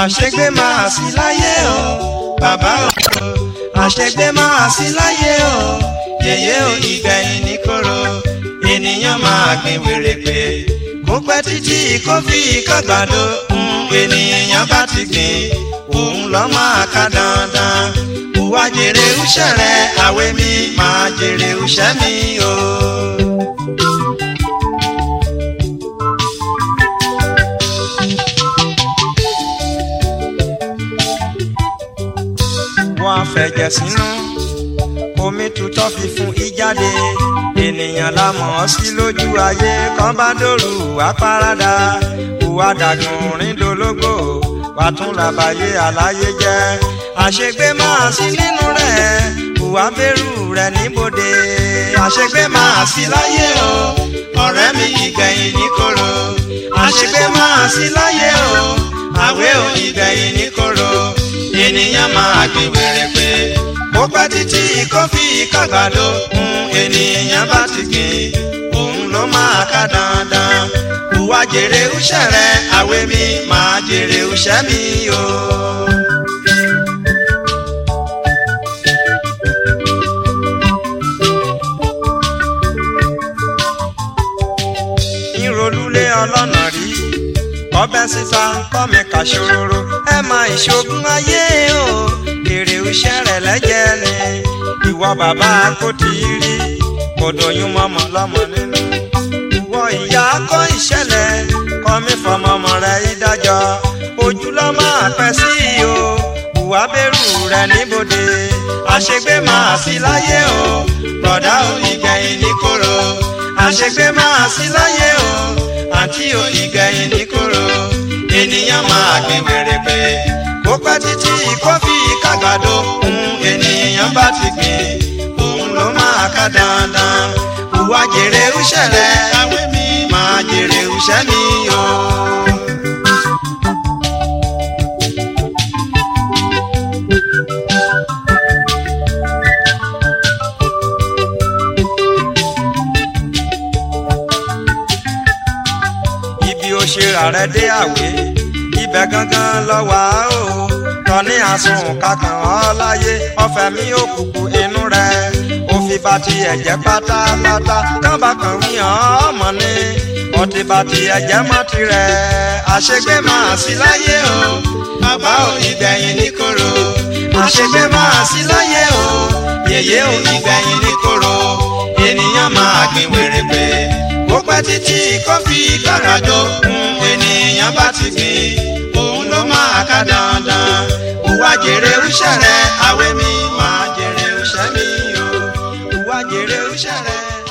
àṣegbé máa sí láyé o bàbá o àṣegbé máa sí láyé o yèyé o ìgbẹ̀yìn ní kóró ènìyàn máa gbìn wèrèpè kó pẹ́ títí kó fi kàgbàdo ènìyàn bá ti gbìn òun lọ́ máa ká dandan wá jèrè iṣẹ́ rẹ̀ àwẹ̀ mi máa jèrè iṣẹ́ mi o. wọ́n á fẹ̀jẹ̀ sínú omi tutọ́ fi fún ìjáde ènìyàn la mọ̀ ọ́ sí lójú ayé kan bá dòrú wá parada ìwà dàgùn ríndológbò wà tún làbàyè àlàyé jẹ́ àṣegbé máa sí nínú rẹ̀ ìwà bẹ̀rù rẹ̀ níbodè àṣegbé máa sí láyé o ọ̀rẹ́ mi ìgbẹ̀yìn ní kóró àṣegbé máa sí láyé o àwẹ̀ ò ìgbẹ̀yìn ní kóró ènìyàn máa gbé wèrè pé ó pẹ́ títí kó fi kàgbàdo ènìyàn bá ti gbìn òun ló máa ká dandan ìwà jèrè iṣẹ́ rẹ̀ àwẹ̀ mi máa jèrè iṣẹ́ mi o. ìrọ̀lúlé ọlọ́nà rí ọbẹ̀ síta kọ́mi kàṣòro ẹ máa ìṣògùn ayé o èrè iṣẹ́ rẹ̀ lẹ́jẹ̀ ni ìwọ bàbá kò tí ì rí kò dòyún mọ́mọ́ lọ́mọ nínú ìwọ ìyá kọ́ ìṣẹ̀lẹ̀ kọ́mi fọmọmọ rẹ̀ ìdájọ́ ojú lọ́ máa pẹ́ sí o ìwà bẹ̀rù rẹ̀ níbodè àṣegbé máa sí láyé o bọ̀dá ò ìgbẹ̀yìn ní kóró àṣegbé máa sí láyé o àǹtí ò ìgbẹ̀yìn ní kóró ènìyàn máa gbé wèrè pé kó pẹ́ títí kó fi kàgbàdo ènìyàn bá ti gbìn òun ló máa ká dandan ìwà jèrè iṣẹ́ rẹ̀ àwẹ̀ mi máa jèrè iṣẹ́ mi o. ṣera rẹ dé àwé ibẹ̀ gangan lọ wà ó tọ́ní àsun kankan ọ́ láyé ọ̀fẹ́ mi ò kúkú inú rẹ̀ òfin bá ti ẹ̀jẹ̀ pátápátá kábà kan wí hàn ọmọ ni ọtí bá ti ẹ̀jẹ̀ má tirẹ̀ àṣegbé máa sí láyé o bàbá ò ìgbẹ̀yìn ní kóró àṣegbé máa sí láyé o yèyé ò ìgbẹ̀yìn ní kóró ènìyàn máa gbìn wèrèpè ó pẹ́ títí kó fi gbàràjọ ènìyàn bá ti gbìn òun ló máa ká dandan ìwà jèrè iṣẹ́ rẹ̀ àwẹ̀ mi máa jèrè iṣẹ́ mi o ìwà jèrè iṣẹ́ rẹ̀.